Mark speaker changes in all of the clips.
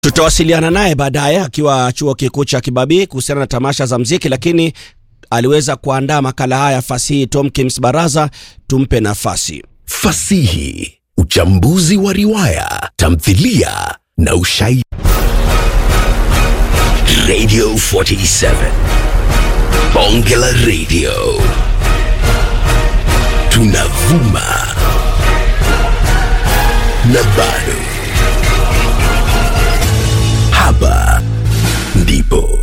Speaker 1: Tutawasiliana naye baadaye akiwa chuo kikuu cha Kibabii kuhusiana na tamasha za mziki, lakini aliweza kuandaa makala haya fasihi. Tom Kims Baraza, tumpe nafasi.
Speaker 2: Fasihi, uchambuzi wa riwaya, tamthilia na ushairi. Radio 47 Bonge la Radio, tunavuma na bado hapa ndipo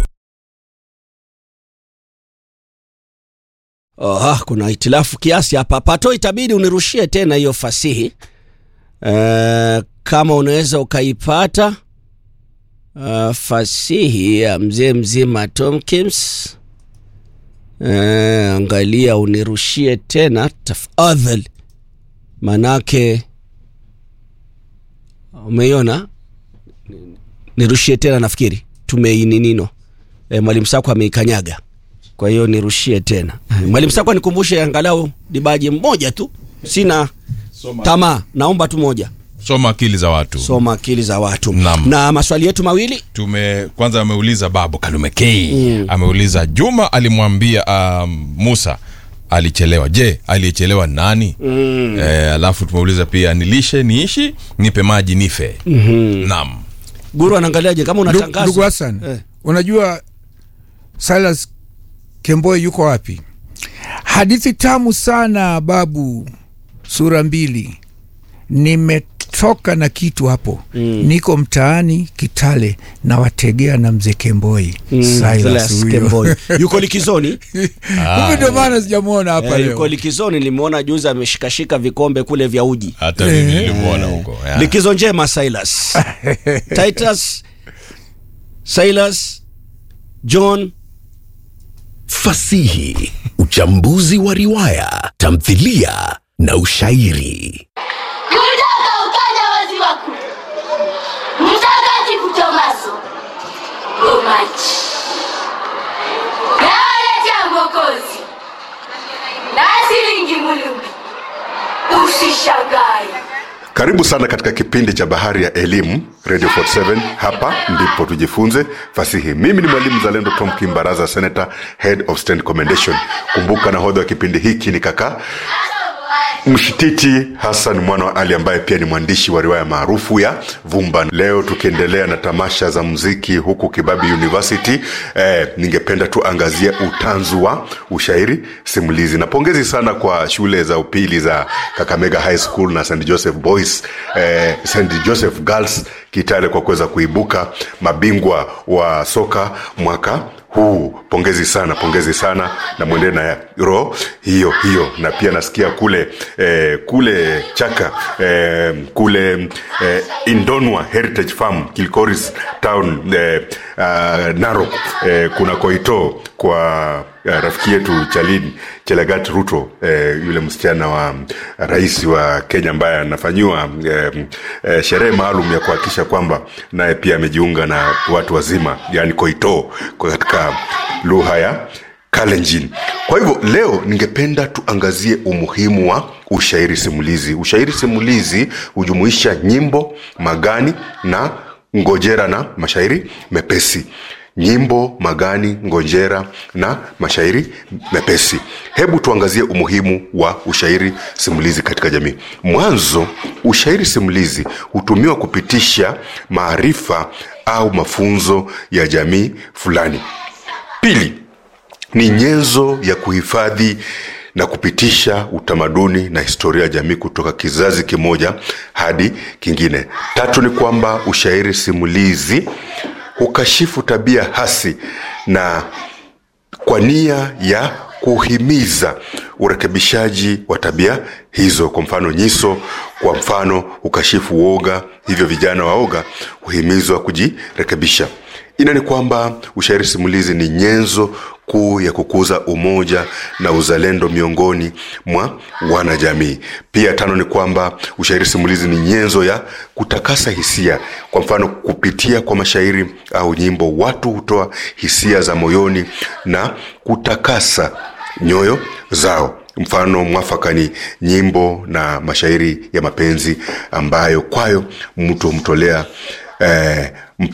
Speaker 1: Oha, kuna hitilafu kiasi hapa. Pato, itabidi unirushie tena hiyo fasihi e, kama unaweza ukaipata uh, fasihi ya mzee mzima Tom Kims. E, angalia unirushie tena tafadhali, manake umeiona. Nirushie tena, nafikiri tumeininino. E, mwalimu Sako ameikanyaga kwa hiyo nirushie tena mwalimu Sakwa, nikumbushe angalau dibaji mmoja tu, sina tamaa, naomba tu moja.
Speaker 3: soma akili za watu
Speaker 1: Soma akili za watu
Speaker 3: Naam.
Speaker 1: na maswali yetu mawili.
Speaker 3: tume kwanza ameuliza babu kalume k ameuliza juma alimwambia um, musa alichelewa je aliyechelewa nani mm. e, alafu tumeuliza pia nilishe niishi nipe maji nife mm-hmm. naam
Speaker 1: Guru anaangaliaje kama
Speaker 4: Ndu-
Speaker 1: unatangaza
Speaker 4: Ndugu Hassan,
Speaker 1: Eh.
Speaker 4: unajua Silas Kemboi yuko wapi? Hadithi tamu sana babu, sura mbili. Nimetoka na kitu hapo mm. niko mtaani Kitale na wategea na mzee Kemboi
Speaker 1: Mm,
Speaker 4: Silas
Speaker 1: Silas
Speaker 4: huyo.
Speaker 1: Kemboi. yuko likizoni
Speaker 4: Kumbe ndio maana sijamwona hapa
Speaker 1: eh,
Speaker 4: leo.
Speaker 1: yuko likizoni. Nimeona juzi ameshikashika vikombe kule vya uji.
Speaker 3: hata mimi nilimwona huko ya.
Speaker 1: Likizo njema Silas Titus Silas John
Speaker 2: fasihi, uchambuzi wa riwaya, tamthilia na ushairi.
Speaker 5: Yutaka ukaja wazi wako Mtakatifu Tomaso Gomachi Naletea Mwokozi na silingi Mulumbi, usishangae.
Speaker 6: Karibu sana katika kipindi cha Bahari ya Elimu, Radio 47. Hapa ndipo tujifunze fasihi. Mimi ni mwalimu Zalendo Tom Kimbaraza, Senator, Head of Stand Commendation. Kumbuka nahodha wa kipindi hiki ni kaka Mshititi Hassan mwana wa Ali ambaye pia ni mwandishi wa riwaya maarufu ya Vumba. Leo tukiendelea na tamasha za muziki huku Kibabi University, eh, ningependa tuangazie utanzu wa ushairi simulizi, na pongezi sana kwa shule za upili za Kakamega High School na St Joseph Boys, eh, St Joseph Girls Kitale kwa kuweza kuibuka mabingwa wa soka mwaka huu. Pongezi sana, pongezi sana, na mwendee na roho hiyo hiyo. Na pia nasikia kule eh, kule Chaka eh, kule eh, Indonwa Heritage Farm Kilcoris Town eh, uh, Narok eh, kuna koito kwa uh, rafiki yetu Chalin Chelagat Ruto eh, yule msichana wa mm, rais wa Kenya ambaye anafanyiwa eh, eh, sherehe maalum ya kuhakikisha kwamba naye pia amejiunga na watu wazima, yani koito kwa katika lugha ya Kalenjin. Kwa hivyo leo ningependa tuangazie umuhimu wa ushairi simulizi. Ushairi simulizi hujumuisha nyimbo, magani na ngojera na mashairi mepesi nyimbo, magani, ngonjera na mashairi mepesi. Hebu tuangazie umuhimu wa ushairi simulizi katika jamii. Mwanzo, ushairi simulizi hutumiwa kupitisha maarifa au mafunzo ya jamii fulani. Pili, ni nyenzo ya kuhifadhi na kupitisha utamaduni na historia ya jamii kutoka kizazi kimoja hadi kingine. Tatu ni kwamba ushairi simulizi hukashifu tabia hasi na kwa nia ya kuhimiza urekebishaji wa tabia hizo. Kwa mfano, nyiso kwa mfano hukashifu uoga, hivyo vijana waoga huhimizwa kujirekebisha. Ina ni kwamba ushairi simulizi ni nyenzo kuu ya kukuza umoja na uzalendo miongoni mwa wanajamii. Pia tano ni kwamba ushairi simulizi ni nyenzo ya kutakasa hisia. Kwa mfano, kupitia kwa mashairi au nyimbo, watu hutoa hisia za moyoni na kutakasa nyoyo zao. Mfano mwafaka ni nyimbo na mashairi ya mapenzi ambayo kwayo mtu humtolea eh,